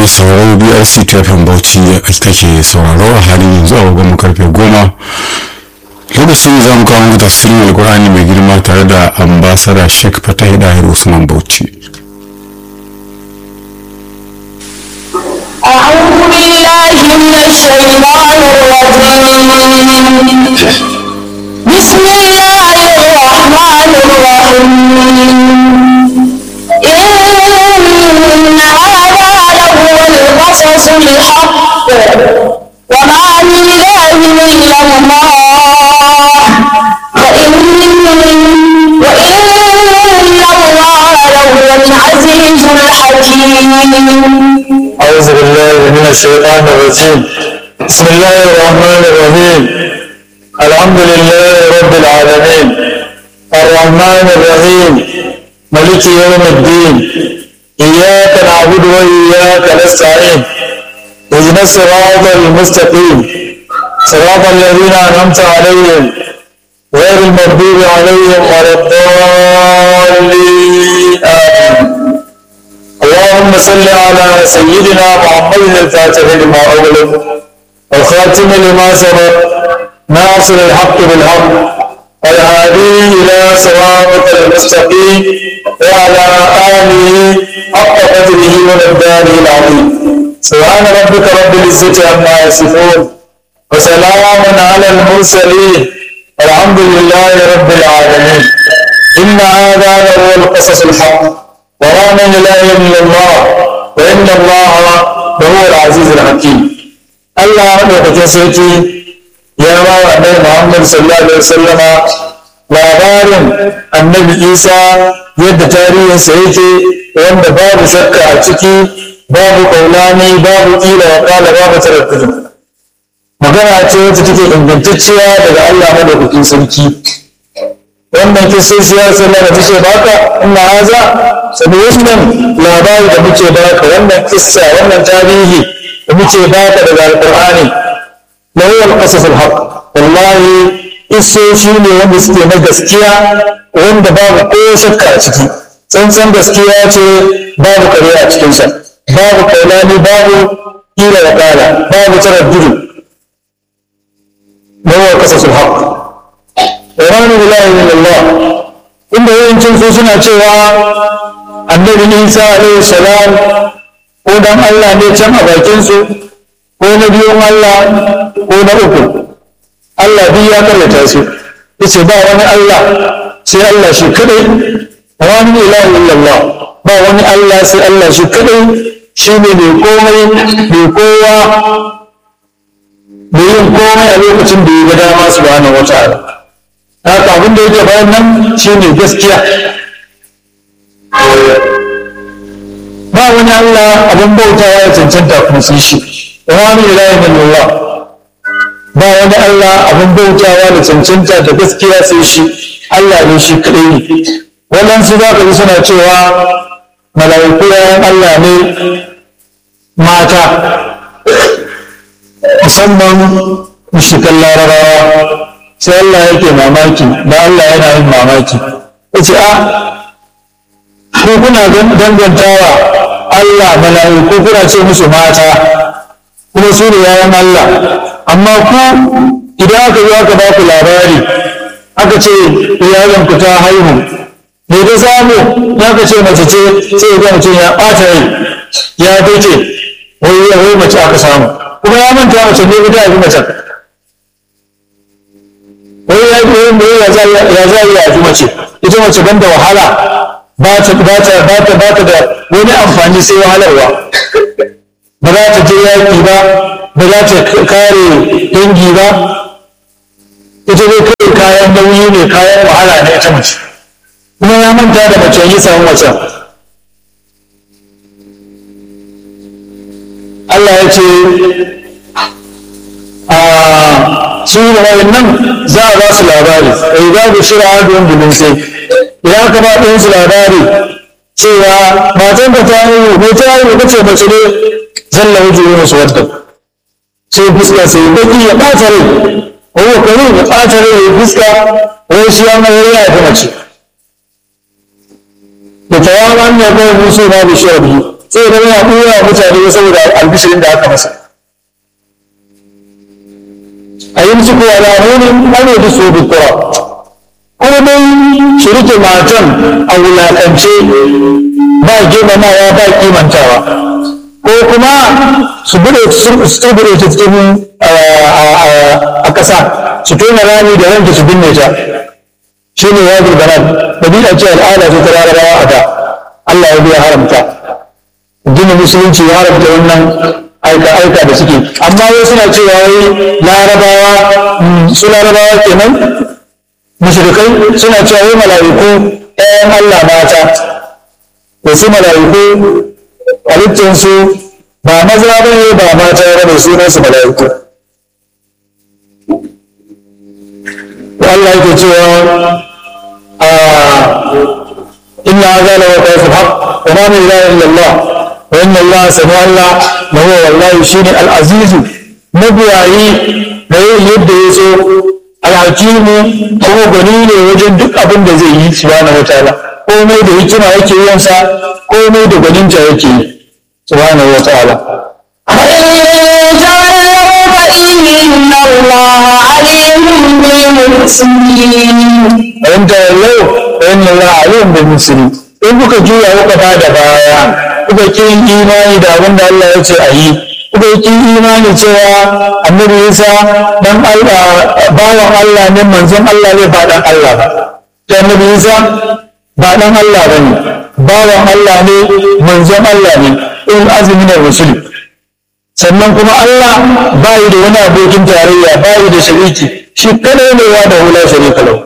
mai sauraro brc tafin bauchi kake sauraro a halin yanzu a babban karfe goma lokacin za mu kawo muku tafsirin alkur'ani mai girma tare da ambasada sheikh fatah dahir usman bauchi أعوذ بالله من الشيطان الرجيم بسم الله الرحمن الرحيم إن هذا لهو القصص الحق وما من إله إلا الله وإن وإن الله لهو العزيز الحكيم أعوذ بالله من الشيطان الرجيم بسم الله الرحمن الرحيم الحمد لله رب العالمين الرحمن الرحيم ملك يوم الدين إياك نعبد وإياك نستعين اهدنا الصراط المستقيم صراط الذين أنعمت عليهم غير المغضوب عليهم ولا الضالين آمين اللهم صل على سيدنا محمد الفاتح لما أغلق والخاتم لما سبق ناصر الحق بالحق والهادي إلى صراطك المستقيم وعلى آله حق قدره ومقداره العظيم سبحان ربك رب العزة عما يصفون وسلام على المرسلين الحمد لله رب العالمين إن هذا لهو القصص الحق وما من اله الا الله وان الله لهو العزيز الحكيم الله madaukakin sarki ya ba wa annabi Muhammad sallallahu alaihi wasallama labarin annabi Isa yadda tarihinsa yake wanda babu shakka a ciki babu kaulani babu kila wa kala babu taraddudin magana ce wacce take ingantacciya daga Allah madaukakin sarki wannan kisoshi ya sallah da muke baka ina haza sabi wannan labari da muke baka wannan kissa wannan tarihi da muke baka daga alqur'ani la huwa al-qasas al-haq wallahi kisoshi ne wanda suke na gaskiya wanda babu ko shakka a ciki tsantsan gaskiya ce babu kare a cikinsa babu kaulani babu kila da kala babu taraddudi la huwa al-qasas al-haq wani bilahi min Allah inda yawancin su suna cewa annabi Isa alaihi salam ko dan Allah ne can a bakin su ko na biyun Allah ko na uku Allah biyu ya kallata su yace ba wani Allah sai Allah shi kadai wani bilahi min Allah ba wani Allah sai Allah shi kadai shi ne mai komai mai kowa mai yin komai a lokacin da ya ga dama subhanahu wa ta'ala haka abin da yake bayan nan shine gaskiya ba wani Allah abin bautawa ya cancanta kuma sai shi wani ilahi min Allah ba wani Allah abin bautawa da cancanta da gaskiya sai shi Allah ne shi kadai ne waɗansu za ka ji suna cewa mala'iku yayan Allah ne mata musamman mushrikan larabawa sai Allah yake mamaki da Allah yana yin mamaki ya ce a ko kuna dangantawa Allah mala'iku kuna ce musu mata kuma su ne yayan Allah amma ku idan aka zo aka ba ku labari aka ce iyalan ku ta haihu me ta samu ya ka ce mace ce sai ga mutum ya ɓata rai ya fice wai wai mace aka samu kuma ya manta mace ne ita ya fi mace wai ya yi me ya za ya za ya fi mace ita mace ban da wahala ba ta ba ta ba ta ba ta da wani amfani sai wahalarwa ba za ta je yaƙi ba ba za ta kare dangi ba ita dai kawai kayan nauyi ne kayan wahala ne ita mace kuma ya manta da mace yi samu macen Allah ya ce su da wayannan za a ba su labari ai za ku shira adon bilin sai idan aka ba ɗin su labari cewa matan ka ta yi ne ta yi ka ce mace ne zalla wuce yi musu wadda sai fuska sai baki ya ɓata rai wani kare ya ɓata rai ya fuska wani shi ya mai ya fi mace da tawaman ya kai musu na bishiyar biyu sai ya zama ya ɓoye wa mutane saboda albishirin da aka masa a yi musu kowa da amurin ɓane da su bukura ko dai su rike matan a wulaƙance ba girmamawa ba kimantawa ko kuma su bude su tubure ta cikin a ƙasa su tona rami da ranke su binne ta shi ne ya gurbanar ɗabi'a ce al'ada ce ta larabawa a da Allah ya biya haramta gina musulunci ya haramta wannan aika-aika da suke amma wai suna cewa wai larabawa su larabawa kenan mushrikai suna cewa wai mala'iku ɗayan Allah mata wasu mala'iku halittinsu ba maza ba ne ba mata ba ne sunansu mala'iku Allah yake cewa a inna hadha la waqa'ul haqq wa ma min ilahin illa Allah wa inna Allah sami Allah wa huwa wallahi shine al-aziz mabuwayi da yin yadda ya so al-hakimu kuma gwani ne wajen duk abin da zai yi subhanahu wataala komai da hikima yake yin sa komai da gwaninta yake yi subhanahu wataala فإن الله عليم بالمحسنين in tawallau fa inna Allah alim bil muslimin in kuka juya kuka bada baya kuka kin imani da abin da Allah ya ce a yi kuka kin imani cewa annabi Isa dan Allah bawan Allah ne manzon Allah ne ba dan Allah ba to annabi Isa ba dan Allah bane bawan Allah ne manzon Allah ne in azumi da rasul sannan kuma Allah bai da wani abokin tarayya bai da shariki shi kadai ne wa da hula sharika lahu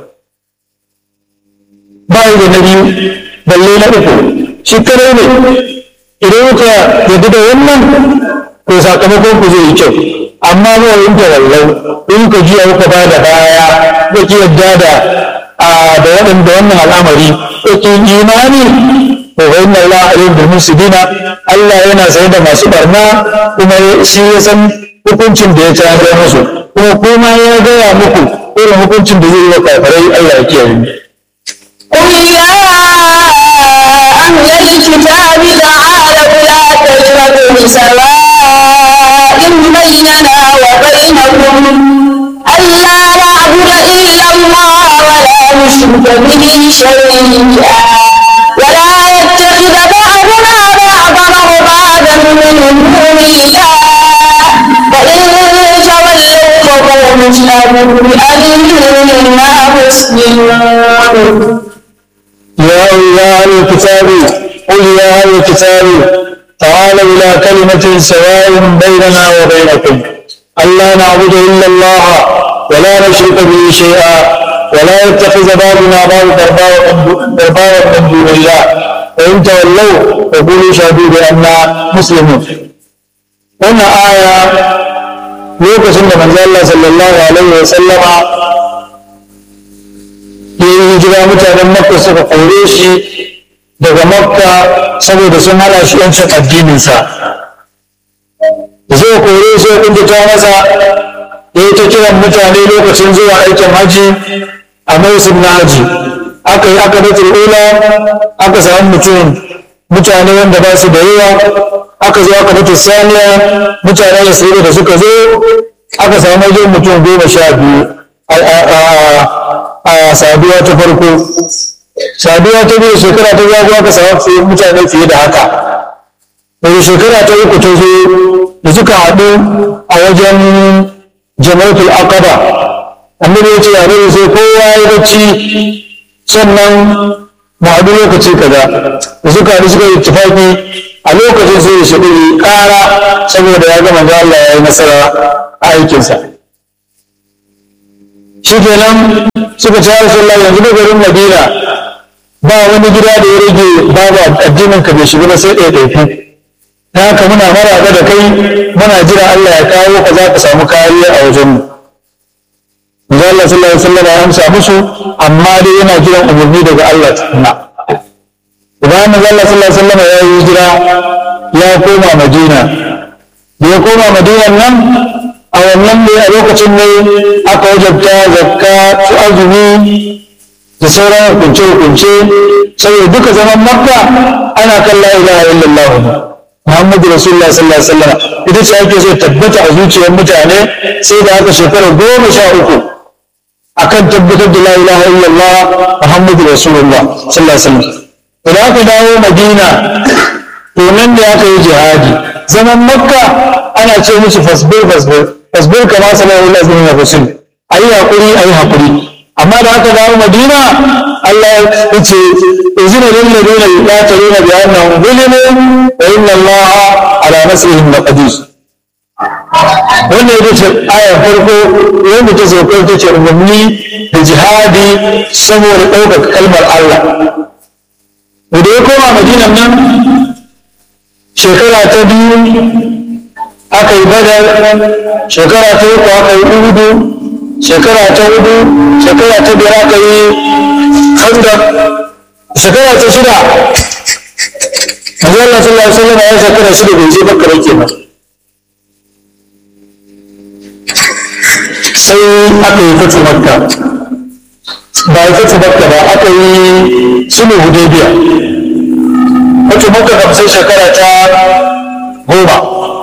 bai da na biyu balle na uku shi kadai ne idan kuka yadda da wannan to sakamakon ku zai yi kyau amma ba in ta wallau in ka jiya kuka ba da baya ko ki yadda da da waɗanda wannan al'amari ko ki imani to fa inna Allah alim bil musibina Allah yana sai da masu barna kuma shi ya san hukuncin da ya tsaya musu kuma kuma ya gaya muku irin hukuncin da zai yi wa kafirai Allah ya kiyaye mu قل يا أهل الكتاب تعالوا لا تجربوا سواء بيننا وبينكم ألا نعبد إلا الله ولا نشرك به شيئا ولا يتخذ بعضنا بعضا أربابا من دون الله فإن تولوا فقولوا اشهدوا بأننا مسلمون يا أيها أهل الكتاب قل يا أهل الكتاب تعالوا إلى كلمة سواء بيننا وبينكم ألا نعبد إلا الله ولا نشرك به شيئا ولا يتخذ بعضنا بعضا أربابا من دون الله فإن تولوا فقولوا شهدوا بأننا مسلمون هنا آية lokacin da manzo Allah sallallahu alaihi wa sallama ya yi hijira mutanen makka suka kore shi daga makka saboda sun hana shi yancin addininsa da suka kore shi ya ta masa ya yi ta kiran mutane lokacin zuwa aikin haji a mausim na haji aka yi aka da ula aka samu mutum mutane wanda ba su da yawa aka zo aka mutu saniya mutanen isra'ila da suka zo aka samu wajen mutum goma sha biyu a saduwa ta farko saduwa ta biyu shekara ta zago aka samu mutane fiye da haka daga shekara ta uku ta zo da suka haɗu a wajen jama'atul aqaba annabi ya ce annabi sai kowa ya bacci sannan mu haɗu lokaci kaza da suka haɗu suka yi tufaki a lokacin sai ya shigo ƙara saboda ya gama da Allah ya yi nasara a aikinsa shi kenan suka ce Rasulullah yanzu da garin Madina ba wani gida da ya rage babu addinin ka bai shiga ba sai ɗaya ɗaya ta haka muna maraba da kai muna jira Allah ya kawo ka za ka samu kariya a wajenmu Manzo Allah sallallahu alaihi wasallam ya amsa musu amma dai yana jiran umarni daga Allah tukuna idan manzo Allah sallallahu alaihi wasallam ya yi hijira ya koma Madina da ya koma Madina nan a wannan ne a lokacin ne aka wajabta zakka su azumi da sauran hukunce hukunce saboda duka zaman makka ana kan la ilaha illallah muhammadu rasulullah sallallahu alaihi wasallam ita ce ake so tabbata a zuciyar mutane sai da aka shekara goma sha uku akan tabbatar da la ilaha illallah muhammadu rasulullah sallallahu alaihi wasallam idan aka dawo madina to nan da aka yi jihadi zaman makka ana ce musu fasbir fasbir fasbir kama sallallahu alaihi wasallam rasul ayi hakuri ayi hakuri amma da aka dawo madina Allah ya ce izina lil ladina yuqatiluna bi annahum zulimu wa inna Allah ala nasrihim laqadir wannan ita ce ayar farko wanda ta sauko ta ce umarni da jihadi saboda ɗaukaka kalmar Allah da ya koma madinan nan shekara ta biyu aka yi badar shekara ta uku aka yi uhudu shekara ta hudu shekara ta biyar aka yi khandaq shekara ta shida Manzo Allah sallallahu alaihi wasallam ya shekara shida bai je Makka ba kenan sai aka yi fatu Makka ba yi fatu Makka ba aka yi sulhu Hudaybiya fatu Makka kam sai shekara ta goma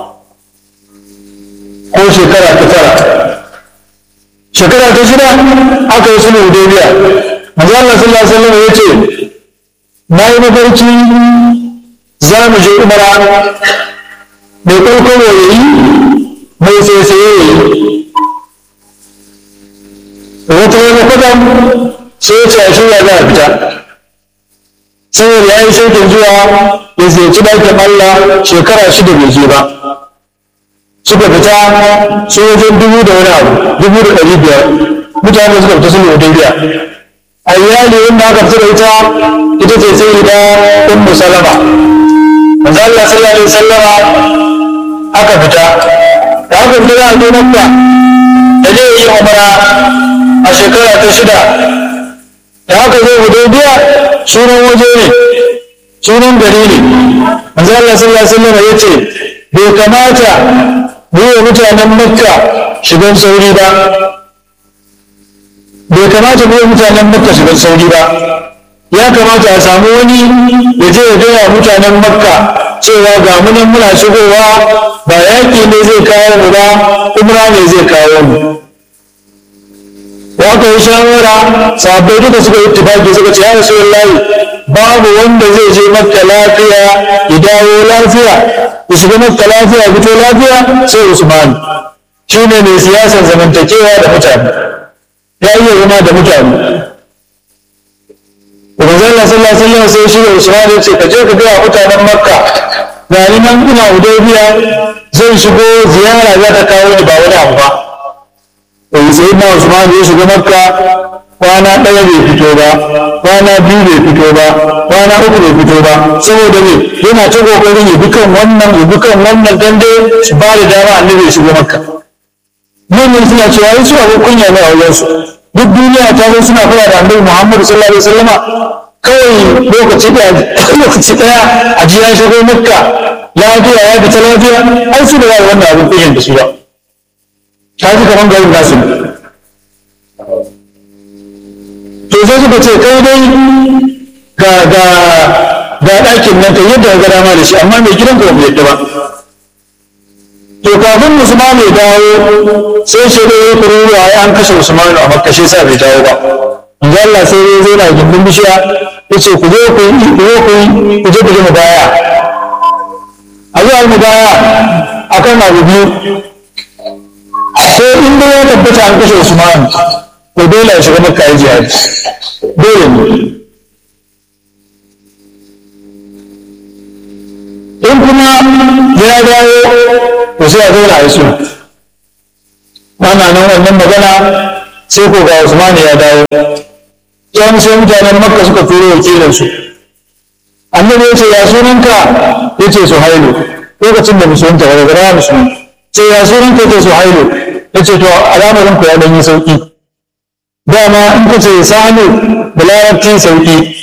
ko shekara ta tara shekara ta shida aka yi sulhu Hudaybiya manzo Allah sallallahu alaihi wasallam ya ce na yi mafarki za mu je umara mai ƙarƙaro ya yi mai tsaye ya yi wata wani kudin sai ya ce a shirya za a fita saboda ya yi shaikin zuwa ya ziyarci ɗakin Allah shekara shida bai je ba suka fita sojojin dubu da wani abu dubu da ɗari biyar mutane suka fita sulhu hudaybiya a iyali wanda aka fita da ita ita ce sai da ummu salama manzo Allah sallallahu alaihi wasallama aka fita da aka fita da zo makka da zai yi umara a shekara ta shida da aka zo hudaybiya sunan waje ne sunan gari ne manzo Allah sallallahu alaihi wasallama yace bai kamata mu yi mutanen makka shigan sauri ba bai kamata mu yi mutanen makka shigan sauri ba ya kamata a samu wani ya je ya gaya mutanen makka cewa ga munan muna shigowa ba yaƙi ne zai kawo mu ba umra ne zai kawo mu wa aka yi shawara sahabbai duka suka yi tufaki suka ce ya rasu babu wanda zai je makka lafiya ya dawo lafiya ya shiga makka lafiya ya fito lafiya sai usman shi ne mai siyasar zamantakewa da mutane ya iya zama da mutane Ubangiji Allah sallallahu alaihi wasallam sai shi da Usman ya ce ka je ka ga mutanen Makka ga ni nan ina Hudaybiya zai shigo ziyara za ta kawo ni ba wani abu ba to sai na Usman ya shiga Makka kwana ɗaya bai fito ba kwana biyu bai fito ba kwana uku bai fito ba saboda me yana ta kokarin ya bi kan wannan ya bi kan wannan dan dai su ba da dama annabi ya shigo Makka mun suna cewa su abin kunya ne a wajensu duk duniya ta zo suna fara da annabi Muhammad sallallahu alaihi wasallama kawai lokaci da lokaci daya a ji ya shigo makka lafiya ya fita lafiya ai su da wannan abin kunyan da su ba ta ji kaman garin nasu to sai suka ce kai dai ga ga ga ɗakin nan kai yadda ka ga dama da shi amma mai gidan ka ba yadda ba to kafin Usman ya dawo sai shi da ya kururuwa ya an kashe Usman a Makka shi sa bai dawo ba inda Allah sai ya zo na gindin bishiya yace ku zo ku yi ku zo ku yi ku je ku je mu baya a zo mu baya akan abu biyu sai in dai ya tabbata an kashe Usman to dole ya shiga Makka ya jihadi dole ne in kuma ya dawo to sai a zauna a yi suna ana nan wannan magana sai ko ga Usman ya dawo yan sai mutanen Makka suka turo wakilin su annabi ya ce ya sunanka ya ce Suhailu lokacin da musulunta daga gara musulun ce ya sunanka ya ce Suhailu ya ce to alamarin ku ya dan yi sauki dama in ka ce sanu da larabci sauki